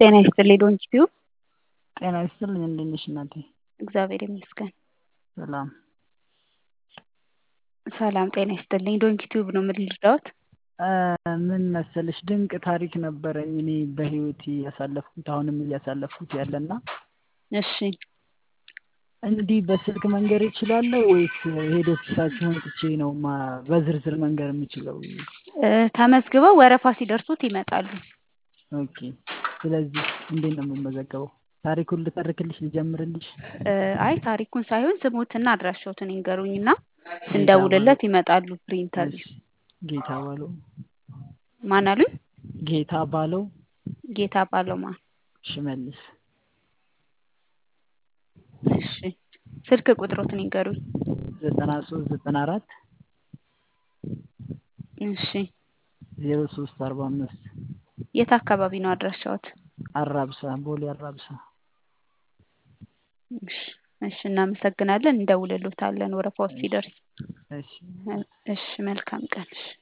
ጤና ይስጥልኝ ዶንኪቲዩ ጤና ይስጥልኝ እንዴት ነሽ እናቴ? እግዚአብሔር ይመስገን። ሰላም ሰላም ጤና ይስጥልኝ ዶንኪቲዩብ ነው ምን ልርዳዎት? ምን መሰለሽ ድንቅ ታሪክ ነበረኝ እኔ በህይወቴ ያሳለፍኩት አሁንም እያሳለፍኩት ያለና እሺ እንዲህ በስልክ መንገር እችላለሁ ወይስ ሄድ ኦፊሳችሁ መጥቼ ነው በዝርዝር መንገር የምችለው? ተመዝግበው ወረፋ ሲደርሱት ይመጣሉ። ኦኬ ስለዚህ እንዴት ነው የምመዘገበው? ታሪኩን ልተርክልሽ ልጀምርልሽ? አይ ታሪኩን ሳይሆን ስሞትና አድራሻዎትን ይንገሩኝና ስንደውልለት ይመጣሉ ፕሪንተርቪው። ጌታ ባለው ማን አሉኝ? ጌታ ባለው ጌታ ባለው ማን? ሽመልስ እሺ ስልክ ቁጥሮትን ይንገሩኝ። ዘጠና ሶስት ዘጠና አራት እሺ ዜሮ ሶስት አርባ አምስት የት አካባቢ ነው አድራሻዎት? አራብሳ ቦሌ አራብሳ። እሺ እሺ እናመሰግናለን እንደውልሎታለን ወረፋው ሲደርስ። እሺ እሺ መልካም ቀን እሺ